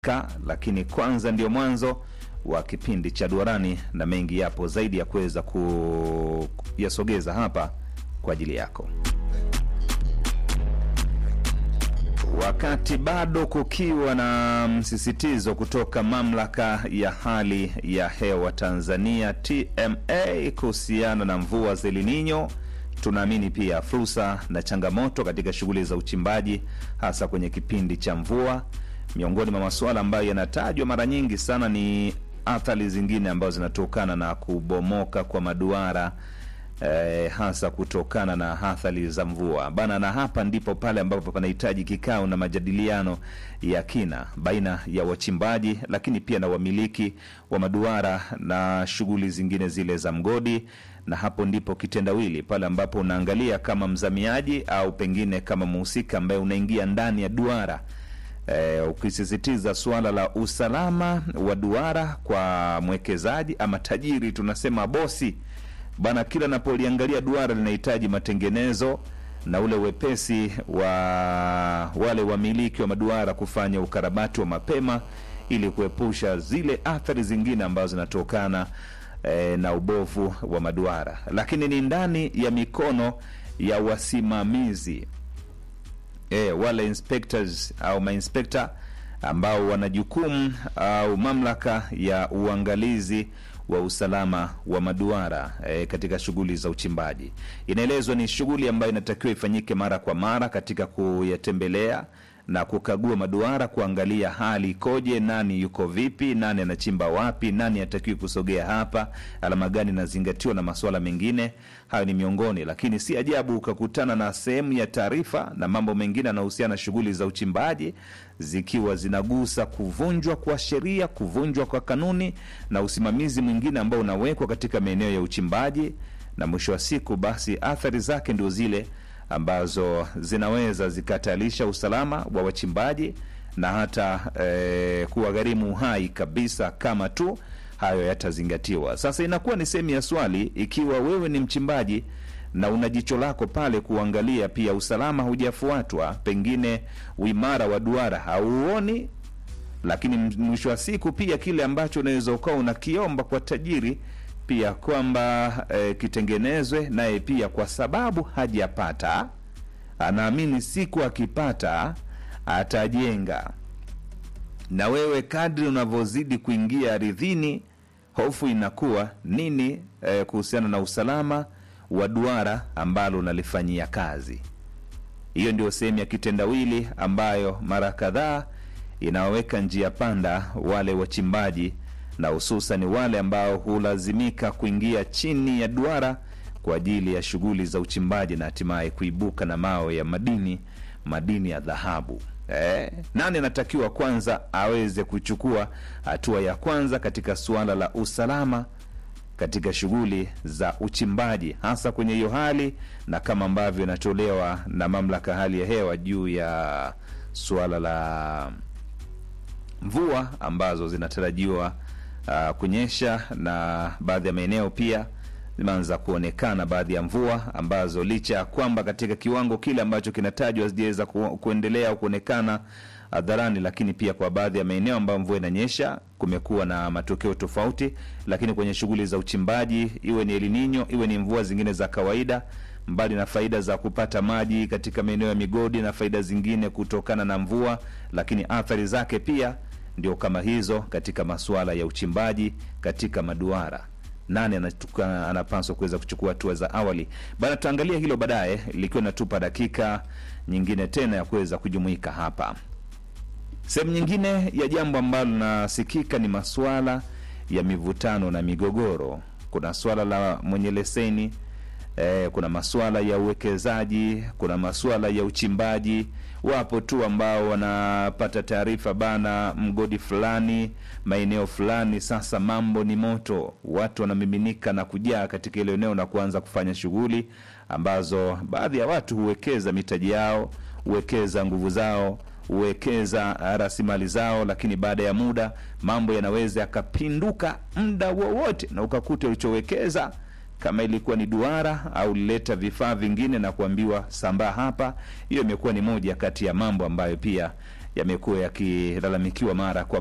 Ka, lakini kwanza ndio mwanzo wa kipindi cha Duarani na mengi yapo zaidi ya kuweza kuyasogeza hapa kwa ajili yako, wakati bado kukiwa na msisitizo kutoka mamlaka ya hali ya hewa Tanzania TMA kuhusiana na mvua za El Nino. Tunaamini pia fursa na changamoto katika shughuli za uchimbaji hasa kwenye kipindi cha mvua. Miongoni mwa masuala ambayo yanatajwa mara nyingi sana ni athari zingine ambazo zinatokana na kubomoka kwa maduara eh, hasa kutokana na athari za mvua bana, na hapa ndipo pale ambapo panahitaji kikao na majadiliano ya kina baina ya wachimbaji, lakini pia na wamiliki wa maduara na shughuli zingine zile za mgodi, na hapo ndipo kitendawili pale ambapo unaangalia kama mzamiaji au pengine kama mhusika ambaye unaingia ndani ya duara eh, ukisisitiza suala la usalama wa duara kwa mwekezaji ama tajiri, tunasema bosi bana, kila napoliangalia duara linahitaji matengenezo na ule wepesi wa wale wamiliki wa maduara kufanya ukarabati wa mapema ili kuepusha zile athari zingine ambazo zinatokana eh, na ubovu wa maduara, lakini ni ndani ya mikono ya wasimamizi e, wale inspectors au mainspekta ambao wana jukumu au mamlaka ya uangalizi wa usalama wa maduara e, katika shughuli za uchimbaji. Inaelezwa ni shughuli ambayo inatakiwa ifanyike mara kwa mara katika kuyatembelea na kukagua maduara, kuangalia hali ikoje, nani yuko vipi, nani anachimba wapi, nani atakiwi kusogea hapa, alama gani inazingatiwa na masuala mengine. Hayo ni miongoni, lakini si ajabu ukakutana na sehemu ya taarifa na mambo mengine yanayohusiana na shughuli za uchimbaji zikiwa zinagusa kuvunjwa kwa sheria, kuvunjwa kwa kanuni na usimamizi mwingine ambao unawekwa katika maeneo ya uchimbaji, na mwisho wa siku basi athari zake ndio zile ambazo zinaweza zikatalisha usalama wa wachimbaji na hata eh, kuwagharimu uhai kabisa kama tu hayo yatazingatiwa. Sasa inakuwa ni sehemu ya swali, ikiwa wewe ni mchimbaji na una jicho lako pale kuangalia pia usalama hujafuatwa, pengine uimara wa duara hauoni, lakini mwisho wa siku pia kile ambacho unaweza ukawa unakiomba kwa tajiri pia kwamba e, kitengenezwe naye pia, kwa sababu hajapata, anaamini siku akipata atajenga. Na wewe kadri unavyozidi kuingia aridhini, hofu inakuwa nini e, kuhusiana na usalama wa duara ambalo unalifanyia kazi. Hiyo ndio sehemu ya kitendawili ambayo mara kadhaa inawaweka njia panda wale wachimbaji na hususan wale ambao hulazimika kuingia chini ya duara kwa ajili ya shughuli za uchimbaji na hatimaye kuibuka na mawe ya madini, madini ya dhahabu. Eh, nani anatakiwa kwanza aweze kuchukua hatua ya kwanza katika suala la usalama katika shughuli za uchimbaji, hasa kwenye hiyo hali na kama ambavyo inatolewa na mamlaka hali ya hewa juu ya suala la mvua ambazo zinatarajiwa uh, kunyesha na baadhi ya maeneo pia zimeanza kuonekana baadhi ya mvua ambazo licha ya kwamba katika kiwango kile ambacho kinatajwa zijaweza ku, kuendelea au kuonekana hadharani, lakini pia kwa baadhi ya maeneo ambayo mvua inanyesha kumekuwa na matokeo tofauti. Lakini kwenye shughuli za uchimbaji, iwe ni El Nino, iwe ni mvua zingine za kawaida, mbali na faida za kupata maji katika maeneo ya migodi na faida zingine kutokana na mvua, lakini athari zake pia ndio kama hizo katika masuala ya uchimbaji katika maduara. Nani anatuka, anapaswa kuweza kuchukua hatua za awali bana? Tutaangalia hilo baadaye, likiwa natupa dakika nyingine tena ya kuweza kujumuika hapa. Sehemu nyingine ya jambo ambalo linasikika ni masuala ya mivutano na migogoro. Kuna swala la mwenye leseni eh, kuna masuala ya uwekezaji, kuna masuala ya uchimbaji. Wapo tu ambao wanapata taarifa bana, mgodi fulani, maeneo fulani, sasa mambo ni moto, watu wanamiminika na kujaa katika ile eneo na kuanza kufanya shughuli ambazo baadhi ya watu huwekeza mitaji yao, huwekeza nguvu zao huwekeza rasilimali zao, lakini baada ya muda mambo yanaweza yakapinduka muda wowote, na ukakuta ulichowekeza kama ilikuwa ni duara au lileta vifaa vingine na kuambiwa sambaa hapa. Hiyo imekuwa ni moja kati ya mambo ambayo pia yamekuwa yakilalamikiwa mara kwa